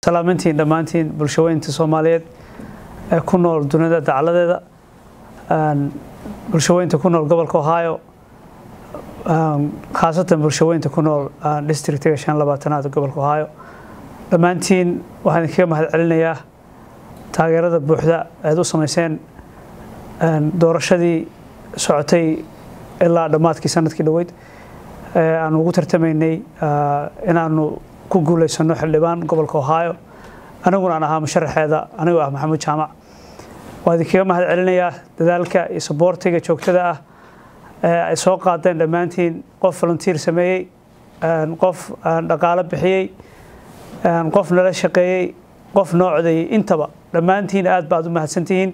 salaamintiin dhammaantiin bulshaweynta soomaaliyeed ee ku nool dunida dacaladeeda bulshaweynta ku nool gobolka ohio khaasatan bulshaweynta ku nool districtiga shan labaatanaad gobolka ohio dhammaantiin waxaan idinkaga mahad celinayaa taageerada buuxda eed u samayseen doorashadii socotay ilaa dhammaadkii sanadkii dhoweyd aanu ugu tartamaynay inaanu ku guuleysano xildhibaan gobolka ohio aniguna aan ahaa musharaxeeda anigoo ah maxamuud jaamac waa idinkaga mahad celinayaa dadaalka iyo saboortiga joogtada ah ee ay soo qaadeen dhammaantiin qof volunteer sameeyey qof dhaqaalo bixiyey qof nala shaqeeyey qof noo codeeyey intaba dhammaantiin aad baad u mahadsantihiin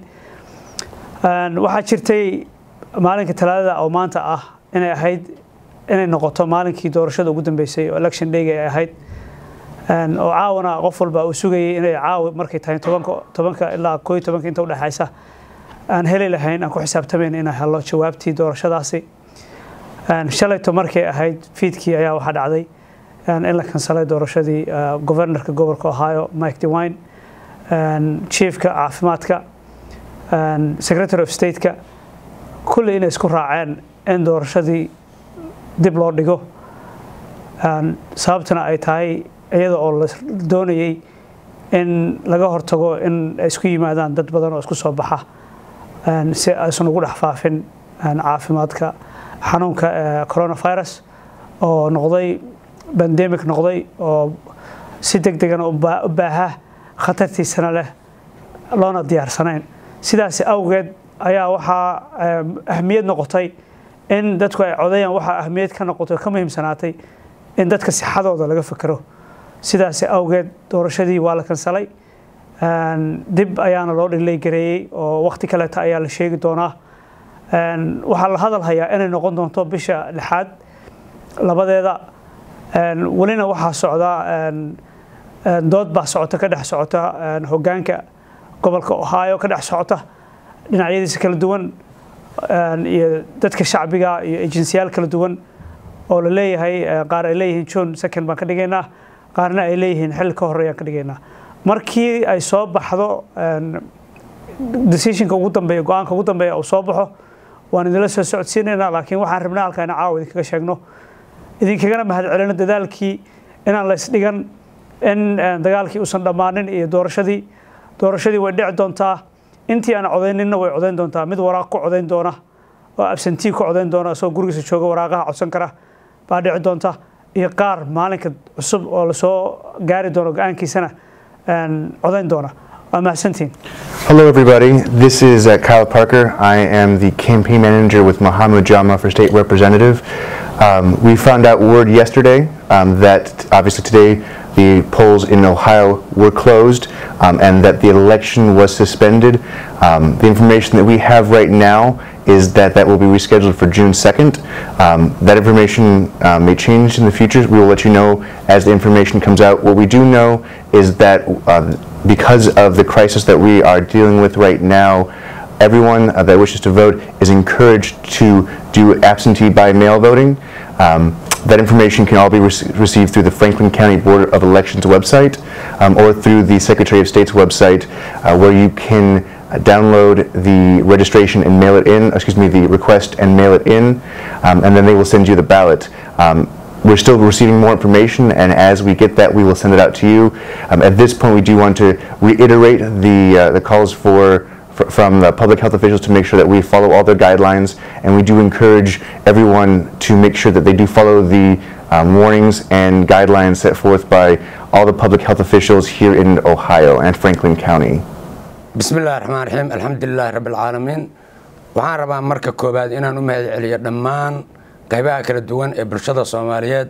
waxaa jirtay maalinka talaadada oo maanta ah inay ahayd inay noqoto maalinkii doorashada ugu dambeysay oo election dayga ay ahayd oo caawana qof walba uu sugayay inay caawi markay tahay tobanka tobanka ilaa koo iyo tobanka inta udhexaysa aan heli lahayn aan ku xisaabtamayn inaan helo jawaabtii doorashadaasi shalayto markay ahayd fiidkii ayaa waxaa dhacday in la kansalay doorashadii governorka gobolka ohio mike dewine chiefka caafimaadka secretary of stateka kulley inay isku raaceen in doorashadii dib loo dhigo sababtuna ay tahay iyada oo la doonayay in laga hortago in ay isku yimaadaan dad badan oo isku soo baxa si aysan ugu dhex faafin caafimaadka xanuunka coronavirus oo noqday bandemic noqday oo si deg degana u baaha khatartiisana leh loona diyaarsanayn sidaas awgeed ayaa waxaa ahmiyad noqotay in dadku ay codayaan waxaa ahmiyad ka noqotay ka muhiimsanaatay in dadka sixadooda laga fekero sidaas awgeed doorashadii waa la kansalay dib ayaana loo dhilay gareeyey oo waqti kaleeta ayaa la sheegi doonaa waxaa la hadal hayaa inay noqon doonto bisha lixaad labadeeda welina waxaa socdaa dood baa socota ka dhex socota hogaanka gobolka ohio ka dhex socota dhinacyadiisa kala duwan iyo dadka shacbiga iyo ejensiyaal kala duwan oo la leeyahay qaar ay leeyihiin john second baan ka dhigaynaa qaarna ay leeyihiin xilli ka horreeyaan ka dhigaynaa markii ay soo baxdo decisionka ugu dambeeya go-aanka ugu dambeeya uu soo baxo waan idinla soo socodsiinaynaa laakiin waxaan rabnaa halkaa ina caawa idinkaga sheegno idinkagana mahad celino dadaalkii inaan la isdhigan in dagaalkii uusan dhammaanin iyo doorashadii doorashadii way dhici doontaa intii aan codayninna way codayn doontaa mid waraaq ku codayn doona oo absentii ku codayn doona isagoo gurigiisa jooga waraaqaha codsan kara baa dhici doonta iyo qaar maalinka cusub oo lasoo gaari doono go-aankiisana codayn doona waa mahadsantiin Hello, everybody. This is uh, Kyle Parker. I am the campaign manager with Mohammed Jama for state representative. Um, we found out word yesterday um, that obviously today the polls in Ohio were closed um, and that the election was suspended. Um, the information that we have right now is that that will be rescheduled for June 2nd. Um, that information uh, may change in the future. We will let you know as the information comes out. What we do know is that uh, because of the crisis that we are dealing with right now, everyone uh, that wishes to vote is encouraged to do absentee by mail voting. Um, that information can all be rec received through the Franklin County Board of Elections website um, or through the Secretary of State's website uh, where you can uh, download the registration and mail it in, excuse me, the request and mail it in, um, and then they will send you the ballot. Um, we're still receiving more information, and as we get that, we will send it out to you. Um, at this point, we do want to reiterate the uh, the calls for fr- from the public health officials to make sure that we follow all their guidelines, and we do encourage everyone to make sure that they do follow the um, warnings and guidelines set forth by all the public health officials here in Ohio and Franklin County. بسم الله الرحمن الرحيم الحمد لله رب العالمين waxaan rabaa marka koobaad inaan u mahad celiyo dhammaan qaybaha kala duwan ee bulshada soomaaliyeed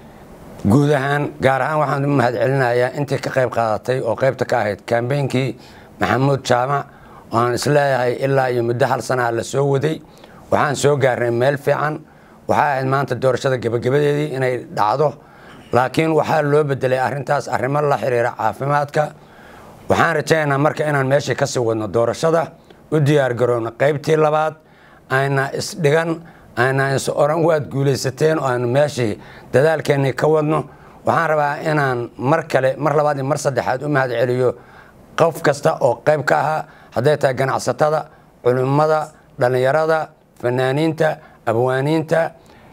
guud ahaan gaar ahaan waxaan u mahad celinayaa intii ka qayb qaadatay oo qaybta ka ahayd kambeynkii maxamuud jaamac oo aan isleeyahay ilaa iyo muddo hal sanaha la soo waday waxaan soo gaarnay meel fiican waxaa ahayd maanta doorashada gebagabadeedii inay dhacdo laakiin waxaa loo bedelay arrintaas arrimo la xiriira caafimaadka waxaan rajaynaynaa marka inaan meeshii kasii wadno doorashada u diyaargarowno qaybtii labaad ayna isdhigan ayna is oran waad guulaysateen oo aanu meeshii dadaalkeennii ka wadno waxaan rabaa inaan mar kale mar labaad iyo mar saddexaad u mahad celiyo qof kasta oo qayb ka ahaa hadday tahay ganacsatada culimmada dhallinyarada fanaaniinta abwaaniinta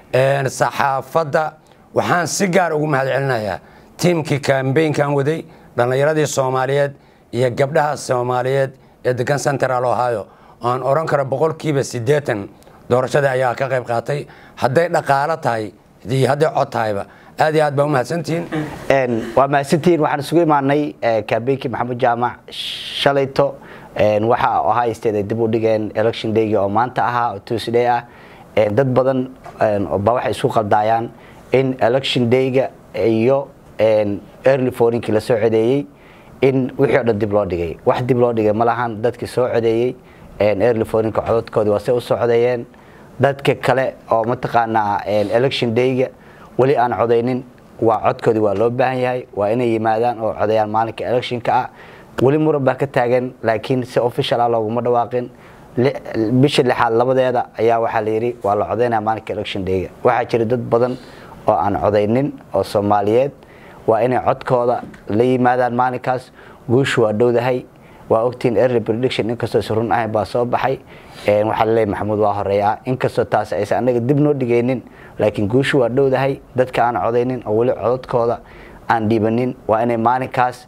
saxaafadda waxaan si gaar ugu mahad celinayaa tiimkii kambeynkan waday dhallinyaradii soomaaliyeed iyo gabdhaha soomaaliyeed ee degan central ohio aan odhan karo boqolkiiba siddeetan doorashadii ayaa ka qayb qaatay hadday dhaqaalo tahay iyo hadday cod tahayba aad iyo aad baa u mahadsantihiin waa mahadsantihiin waxaan isugu imaanay kambeynkii maxamuud jaamac shalayto waxa ohio state ay dib u dhigeen election daygii oo maanta ahaa oo tuesday ah dad badan ba waxay isu qaldaayaan in election dayga iyo early fourinkii la soo codeeyey in wixii o dhan dib loo dhigay wax dib loo dhigay ma lahan dadkii soo codeeyey early forinka cododkoodii waa se u soo codeeyeen dadka kale oo mataqaanaa election dayga weli aan codaynin waa codkoodii waa loo baahan yahay waa inay yimaadaan oo codeeyaan maalinka electionka ah weli muran baa ka taagan laakiin si official ah looguma dhawaaqin bisha lixaad labadeeda ayaa waxaa la yidhi waa la codaynaya maalinka election dayga waxaa jira dad badan oo aan codaynin oo soomaaliyeed waa inay codkooda la yimaadaan maalinkaas guushu waa dhowdahay waa ogtiin early prediction inkastoo is run ahayn baa soo baxay waxaa laleeyahy maxamuud waa horeeyaa inkastoo taas aysan anaga dib noo dhigaynin laakiin guushu waa dhowdahay dadka aan codaynin oo weli codadkooda aan dhiibanin waa inay maalinkaas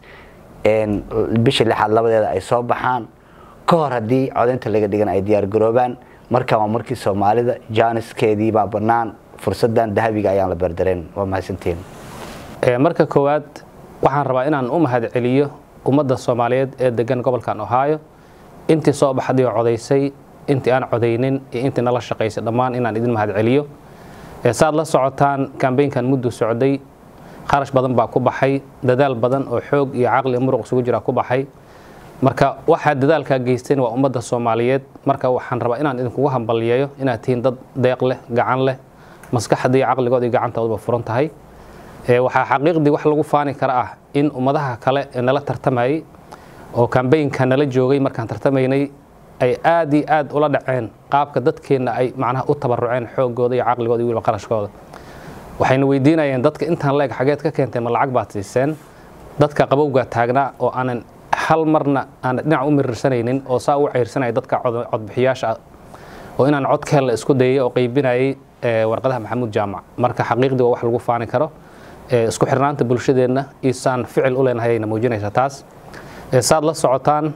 bisha lixaad labadeeda ay soo baxaan ka hor haddii codaynta laga dhigan ay diyaargaroobaan markan waa markii soomaalida jaaniskeedii baa bannaan fursadan dahabiga ayaan la beerdareen waa mahadsantiin marka koowaad waxaan rabaa inaan u mahad celiyo ummadda soomaaliyeed ee degan gobolkan ohio intii soo baxday oo codaysay intii aan codaynin iyo intii nala shaqaysay dhammaan inaan idin mahad celiyo saaad la socotaan kambeynkan muddu socday kharash badan baa ku baxay dadaal badan oo xoog iyo caqli iyo muruq isugu jira ku baxay marka waxaa dadaalkaa geysteen waa ummadda soomaaliyeed marka waxaan rabaa inaan idinkugu hambalyeeyo inaad tihiin dad deeq leh gacan leh maskaxda iyo caqligooda iyo gacantooduba furan tahay waxaa xaqiiqdii wax lagu faani kara ah in ummadaha kale ee nala tartamayay oo kambeynka nala joogay markaan tartamaynay ay aad iyo aad ula dhaceen qaabka dadkeenna ay macnaha u tabaruceen xoogooda iyo caqligooda iyo weliba qarashkooda waxayna weydiinayeen dadka intaan leeg xageed ka keentay ma lacag baad siiseen dadka qabowgaa taagnaa oo aanan hal marna aan dhinac u mirirsanaynin oo saa u ceyrsanaya dadka codbixiyaasha oo inaan codkeen la isku dayay oo qaybinayay warqadaha maxamuud jaamac marka xaqiiqdii waa wax lagu faani karo isku xirnaanta bulshadeenna isaan ficil u leenahay ayna muujinaysa taas saad la socotaan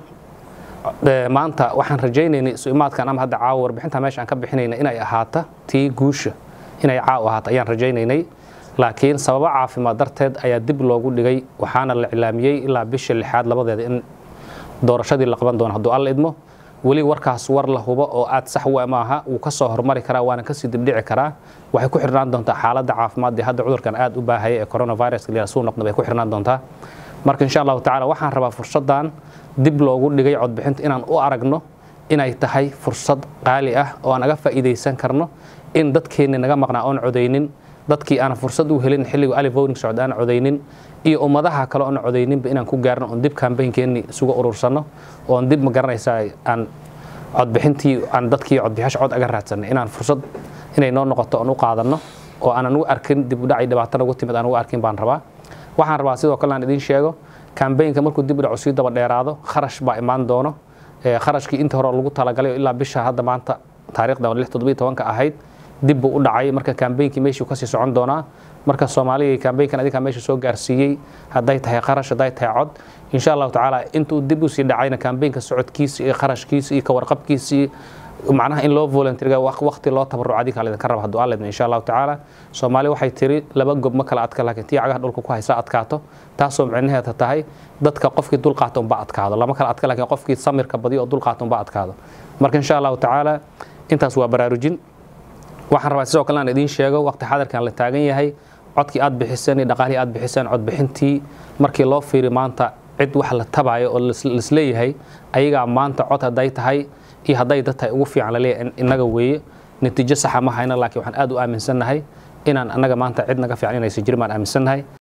maanta waxaan rajaynaynay isu imaadkan ama hadda caawa warbixinta meesha aan ka bixinayna inay ahaata tii guusha inay caaw ahaato ayaan rajaynaynay laakiin sababo caafimaad darteed ayaa dib loogu dhigay waxaana la iclaamiyey ilaa bisha lixaad labadeeda in doorashadii la qaban doono hadduu alla idmo weli warkaas war la hubo oo aad sax u maaha wuu ka soo hormari karaa waana kasii dibdhici karaa waxay ku xirnaan doontaa xaaladda caafimaad ee hadda cudurkan aad u baahaya ee coronavirus la suu noqda bay ku xirnaan doontaa marka insha allahu tacala waxaan rabaa fursaddan dib loogu dhigay codbixinta inaan u aragno inay tahay fursad qaali ah oo aan aga faa'iidaysan karno in dadkeenni naga maqnaa oon codaynin dadkii aan fursad u helin xilliga ali voting socda aan codaynin iyo ummadaha kale oon codayninba inaan ku gaarno oon dib kambaynkeenni isuga urursanno oon dib ma garanaysaa aan codbixintii aan dadkii codbixyaasha cod aga raadsanay inaan fursad inay noo noqoto oon u qaadanno oo aanan u arkin dib u dhacay dhibaato nagu timid aan ugu arkin baan rabaa waxaan rabaa sidoo kale aan idiin sheego kambaynka markuu dib u dhaco sii daba dheeraado kharash baa imaan doono kharashkii inta hore lagu talagalay ilaa bisha hadda maanta taariikhda lix toddobiyo tobanka ahayd dib buu u dhacay marka kambeynkii meeshuu kasii socon doonaa marka soomaaliya kambeynkan adinkaa meesha soo gaarsiiyey hadday tahay kharash hadday tahay cod insha allahu tacaala intuu dib usii dhacayna kambeynka socodkiisa iyo kharashkiisa iyo kawarqabkiisa macnaha in loo volunteerga waqti loo tabaruc adinkaa laydinka raba hadduu alla idmo insha allahu tacaala soomaali waxay tiri laba gob ma kala adka laakiin tii cagaha dhulka ku haysa adkaato taasoo micnaheeda tahay dadka qofkii dulqaata unba adkaado lama kala adka laakiin qofkii samirka badiyo oo dulqaata unba adkaado marka insha allahu tacaala intaas waa baraarujin waxaan rabaa sidoo kale aan idiin sheego waqti xadarkan la taagan yahay codkii aad bixiseen iyo dhaqaalihii aad bixiseen codbixintii markii loo fiiri maanta cid wax la tabayo oo lisleeyahay ayagaa maanta cod hadday tahay iyo hadday dad tahay ugu fiican laleeyahay innaga weeye natiijo saxa ma hayna laakiin waxaan aad u aaminsannahay inaan annaga maanta cid naga fiican inaysan jirin baan aaminsannahay